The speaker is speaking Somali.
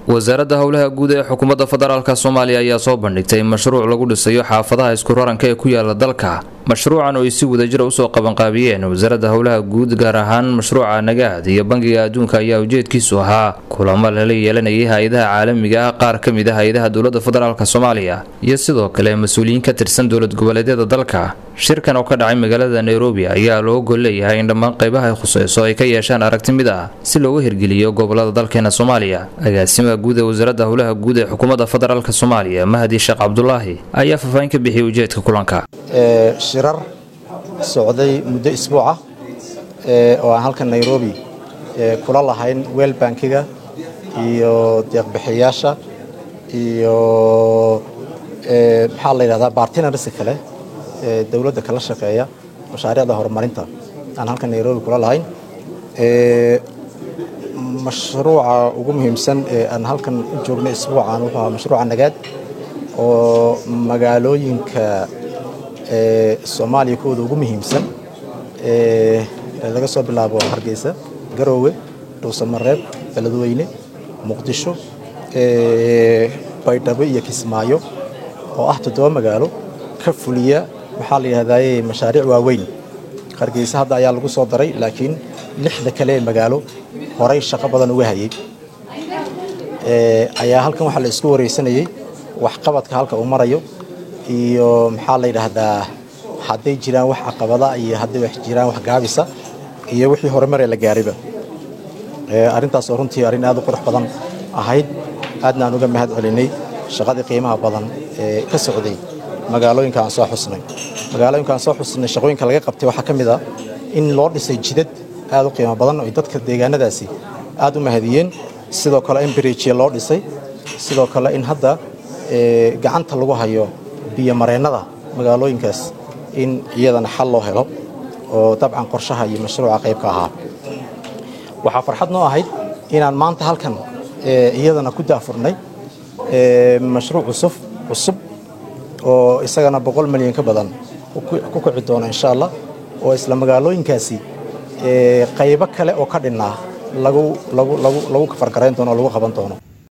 wasaaradda howlaha guud ee xukuumadda federaalk soomaaliya ayaa soo bandhigtay mashruuc lagu dhisayo xaafadaha isku raranka ee ku yaala dalka mashruucan oo ay si wadajira usoo qabanqaabiyeen wasaaradda howlaha guud gaar ahaan mashruuca nagaad iyo bangiga adduunka ayaa ujeedkiisu ahaa kulamo lala yeelanayay hay-adaha caalamiga ah qaar ka mid ah hay-adaha dowladda federaalk soomaaliya iyo sidoo kale mas-uuliyiin ka tirsan dowlad goboleedyada dalka shirkan oo ka dhacay magaalada nairobi ayaa loo gol leeyahay in dhammaan qaybaha ay khuseyso ay ka yeeshaan aragti mid ah si looga hirgeliyo gobolada dalkeena soomaaliya agaasimaha guud ee wasaaradda howlaha guud ee xukuumadda federaalk soomaaliya mahdi sheekh cabdulaahi ayaa faahfaahin ka bixiyay ujeedka kulanka shirar socday muddo isbuuca oo aan halkan nairobi kula lahayn weel bankiga iyo deeqbixiyayaasha iyo maxaa la yidhahdaa bartinarsi kale ee dowladda kala shaqeeya mashaariicda horumarinta aan halkan nairobi kula lahayn mashruuca ugu muhiimsan ee aan halkan u joognay isbuucan wuxuu ahaa mashruuca nagaad oo magaalooyinka soomaaliya kuwooda ugu muhiimsan laga soo bilaabo hargeysa garoowe dhuusamareeb beledweyne muqdisho baydhabo iyo kismaayo oo ah toddoba magaalo ka fuliya maxaa la yidhahdaye mashaariic waaweyn hargeysa hadda ayaa lagu soo daray laakiin lixda kale ee magaalo horay shaqo badan uga hayay ayaa halkan waxaa la isku wareysanayey waxqabadka halka uu marayo iyo maxaa la yidhaahdaa hadday jiraan wax caqabada iyo hadday wax jiraan wax gaabisa iyo wixii horumar ee la gaariba arrintaas oo runtii arrin aad u qurux badan ahayd aadna aan uga mahad celinay shaqadii qiimaha badan ee ka socday magaalooyinka aan soo xusnay magaalooyinka aan soo xusnay shaqooyinka laga qabtay waxaa ka mid ah in loo dhisay jidad aad u qiimo badan oo dadka deegaanadaasi aad u mahadiyeen sidoo kale in biriijiya loo dhisay sidoo kale in hadda gacanta lagu hayo biyomareennada magaalooyinkaas in iyadana xal loo helo oo dabcan qorshaha iyo mashruuca qayb ka ahaa waxaa farxad noo ahayd inaan maanta halkan iyadana ku daafurnay mashruuc cusub cusub oo isagana boqol milyan ka badan ku kici doona insha allah oo isla magaalooyinkaasi qaybo kale oo ka dhinnaa lagu kafargarayn doono oo lagu qaban doono